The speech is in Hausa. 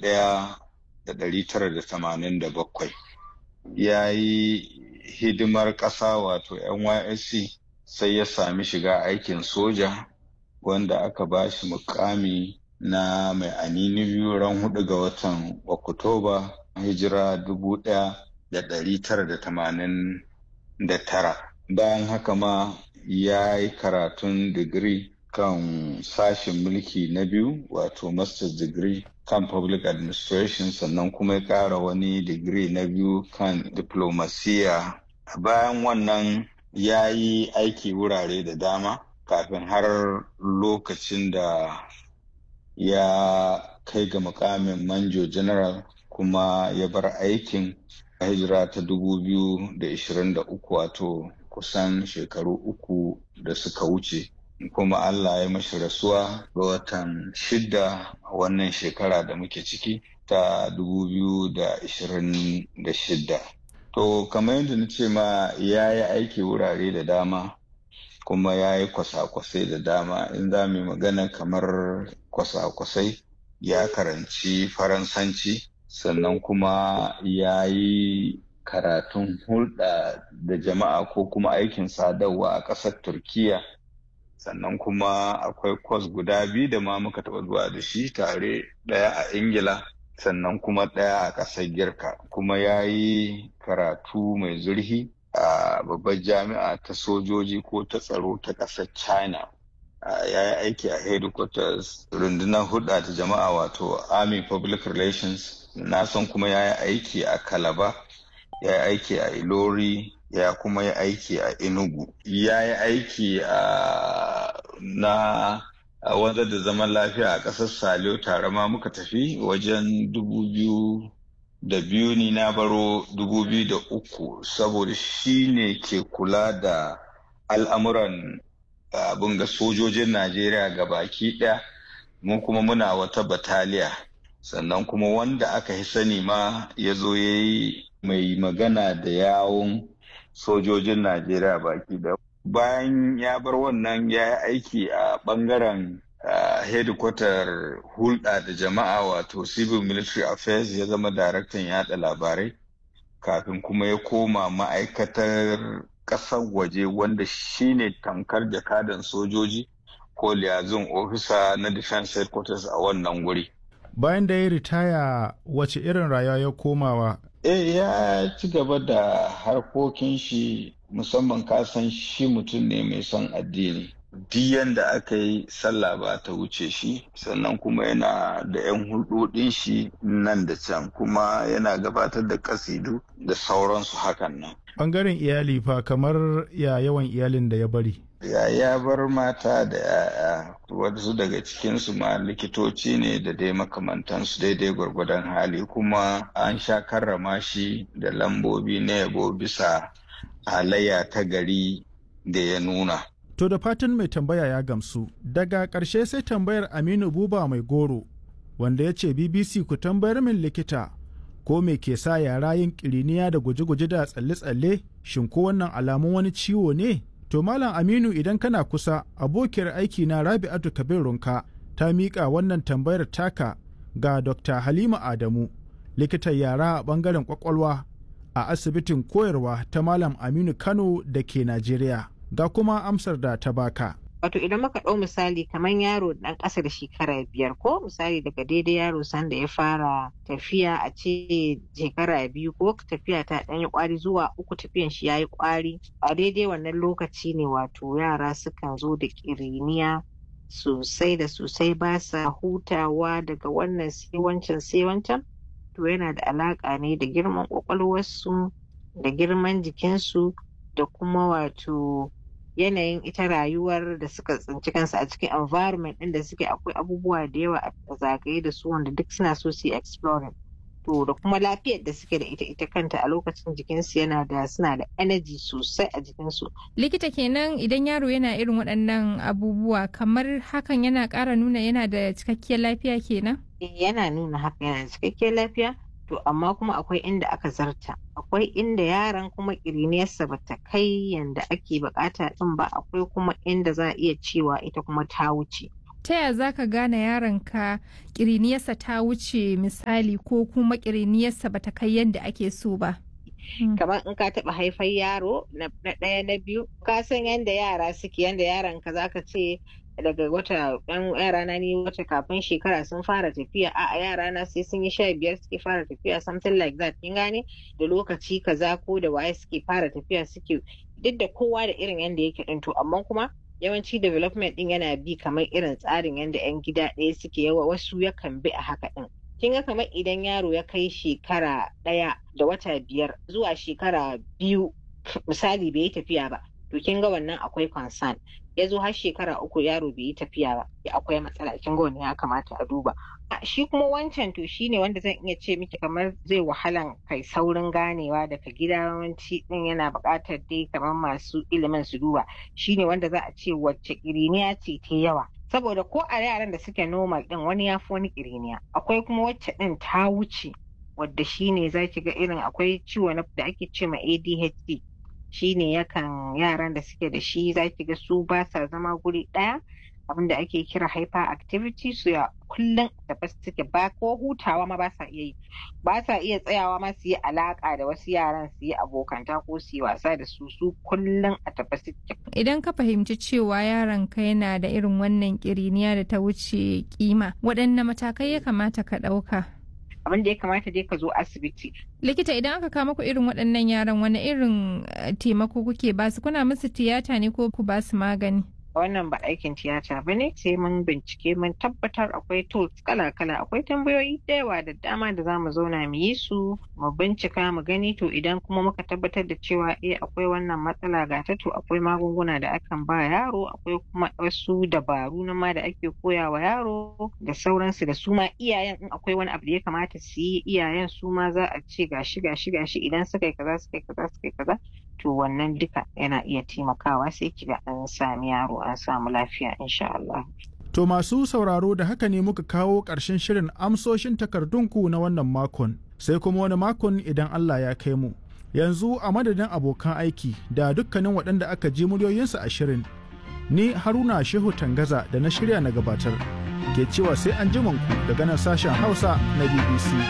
ɗaya da ɗari tara da tamanin da bakwai ya yi hidimar ƙasa wato nysc sai ya sami shiga aikin soja wanda aka ba shi mukami na mai anini biyu ran hudu ga watan oktoba hijira dubu ɗaya da ɗari tara da tamanin da tara bayan haka ma ya yi karatun digiri kan sashen mulki na biyu wato master's degree kan public administration sannan kuma ya ƙara wani digiri na biyu kan diplomasiya bayan wannan ya yi aiki wurare da dama kafin har lokacin da ya kai ga mukamin manjo general kuma ya bar aikin a hijira ta 2023 wato kusan shekaru uku da suka wuce kuma Allah ya mashi rasuwa ga watan shida a wannan shekara da muke ciki ta 2026 to kamar yadda na ce ma ya yi aiki wurare da dama kuma ya yi kwasa-kwasai da dama in za mu magana kamar kwasa-kwasai ya karanci faransanci sannan kuma ya yi karatun hulɗa da jama'a ko kuma aikin sadarwa a ƙasar turkiya sannan kuma akwai kwas guda biyu da ma muka taɓa zuwa da shi tare ɗaya a ingila sannan kuma ɗaya a ƙasar girka kuma ya yi karatu mai zurfi a babbar jami'a ta sojoji ko ta tsaro ta ƙasar china ya yi aiki a headquarters rundunar hulɗa ta jama'a wato army public relations na san kuma ya yi aiki a kalaba ya yi aiki a ilori ya kuma yi aiki a enugu ya yi aiki a na wanda da zaman lafiya a ƙasar saliyo tare ma muka tafi wajen dubu biyu da biyu ni na baro dubu biyu da uku saboda shi ne ke kula da al'amuran abin ga sojojin najeriya ga baki ɗaya mu kuma muna wata bataliya sannan kuma wanda aka yi sani ma ya zo ya yi mai magana da yawon sojojin najeriya baki da bayan ya bar wannan ya yi aiki a bangaren hedikwatar hulɗa da jama'a wato civil military affairs ya zama daraktan yada labarai kafin kuma ya koma ma'aikatar ƙasar waje wanda shine tankar jakadan sojoji ko liyazin ofisa na defense headquarters a wannan wuri bayan da ya ritaya wace irin rayuwa ya komawa eh ya ci gaba da harkokin shi musamman kasan shi mutum ne mai son addini diyan da aka yi sallah ba ta wuce shi sannan kuma yana da 'yan hulɗoɗin shi nan da can kuma yana gabatar da kasidu da sauransu hakan nan ɓangaren iyali fa kamar ya yawan iyalin da ya bari ya ya bar mata da ya'ya wasu daga cikinsu ma likitoci ne da dai makamantansu daidai gwargwadon hali kuma an sha karrama shi da lambobi na yabo bisa halayya ta gari da ya nuna To da fatan mai tambaya ya gamsu, daga ƙarshe sai tambayar Aminu Buba mai goro, wanda ya ce BBC ku tambayar min likita ko me ke sa yara yin ƙiriniya da guje-guje da tsalle-tsalle shin ko wannan alamun wani ciwo ne? To Malam Aminu idan kana kusa abokiyar aiki na Rabi'atu Kabir Runka ta miƙa wannan tambayar taka ga Dr. Halima Adamu, likitan yara a ɓangaren ƙwaƙwalwa a asibitin koyarwa ta Malam Aminu Kano da ke Najeriya. ga kuma amsar da ta baka. Wato idan muka ɗau misali kamar yaro ɗan ƙasa da shekara biyar ko misali daga daidai yaro sanda ya fara tafiya a ce shekara biyu ko tafiya ta ɗan yi ƙwari zuwa uku tafiyan shi ya yi ƙwari a daidai wannan lokaci ne wato yara sukan zo da ƙiriniya sosai da sosai ba sa hutawa daga wannan sai wancan sai wancan to yana da alaƙa ne da girman ƙwaƙwalwarsu da girman jikinsu da kuma wato yanayin ita rayuwar da suka tsinci kansu a cikin environment ɗin da suke akwai abubuwa da yawa a zagaye da su wanda duk suna so su yi exploring to da kuma lafiyar da suke da ita ita kanta a lokacin jikinsu yana da suna da energy sosai a jikinsu. likita kenan idan yaro yana irin waɗannan abubuwa kamar hakan yana ƙara nuna yana da cikakkiyar lafiya kenan? yana nuna haka yana da cikakkiyar lafiya to amma kuma akwai inda aka zarta akwai inda yaran kuma ƙiriniyarsa ba ta kai yanda ake bukata din ba akwai kuma inda za a iya cewa ita kuma ta wuce ta yaya za ka gane yaronka ƙiriniyarsa ta wuce misali ko kuma ƙiriniyarsa bata kai yadda ake so ba kamar in ka taɓa haifar yaro na ɗaya na biyu ka san yadda yara suke yadda yaran ka zaka ce daga wata ɗan yara na ni wata kafin shekara sun fara tafiya a yara na sai sun yi sha biyar suke fara tafiya something like that kin gane da lokaci kaza ko da waye suke fara tafiya suke duk da kowa da irin yadda yake ɗin to amma kuma yawanci development ɗin yana bi kamar irin tsarin yadda 'yan gida ɗaya suke yawa wasu yakan bi a haka ɗin kin ga kamar idan yaro ya kai shekara ɗaya da wata biyar zuwa shekara biyu misali bai yi tafiya ba to kin ga wannan akwai concern ya zo har shekara uku yaro bai yi tafiya ba akwai matsala kin ga wannan ya kamata a duba shi kuma wancan to shine wanda zan iya ce miki kamar zai wahalan kai saurin ganewa daga gida yawanci din yana buƙatar dai kamar masu ilimin su duba shine wanda za a ce wacce ƙiriniya ce ta yawa saboda ko a yaran da suke normal din wani ya fi wani ƙiriniya akwai kuma wacce din ta wuce wadda shine za ki ga irin akwai ciwo da ake ce ma ADHD shine yakan yaran da suke da shi za ki ga su ba sa zama guri ɗaya abinda ake kira hyperactivity su ya kullum da ba suke ba ko hutawa ma ba sa iya yi ba sa iya tsayawa ma su yi alaka da wasu yaran su yi abokanta ko su yi wasa da su su kullum a tafi suke. Idan ka fahimci cewa yaron ka yana da irin wannan kiriniya da ta wuce kima waɗanne matakai ya kamata ka ɗauka? abin da ya kamata dai ka zo asibiti. Likita idan aka kama ku irin waɗannan yaran wani irin taimako kuke basu kuna musu tiyata ne ko ku basu magani? wannan ba aikin tiyata ba ne sai mun bincike mun tabbatar akwai tools kala-kala akwai tambayoyi da yawa da dama da zamu zauna mu yi su mu bincika mu gani to idan kuma muka tabbatar da cewa eh akwai wannan matsala ga ta to akwai magunguna da akan ba yaro akwai kuma wasu dabaru na ma da ake koya wa yaro da sauransu da su ma iyayen in akwai wani abu da ya kamata su yi iyayen su ma za a ce gashi gashi gashi idan suka yi kaza suka yi kaza suka yi kaza to wannan duka yana iya taimakawa sai kiga an sami yaro an samu lafiya insha Allah. To masu sauraro da haka ne muka kawo ƙarshen shirin amsoshin takardunku na wannan makon sai kuma wani makon idan Allah ya kai mu. Yanzu a madadin abokan aiki da dukkanin waɗanda aka ji muryoyinsu a shirin. Ni Haruna Shehu Tangaza da na shirya na gabatar. Ke cewa sai an ku daga nan sashen Hausa na BBC.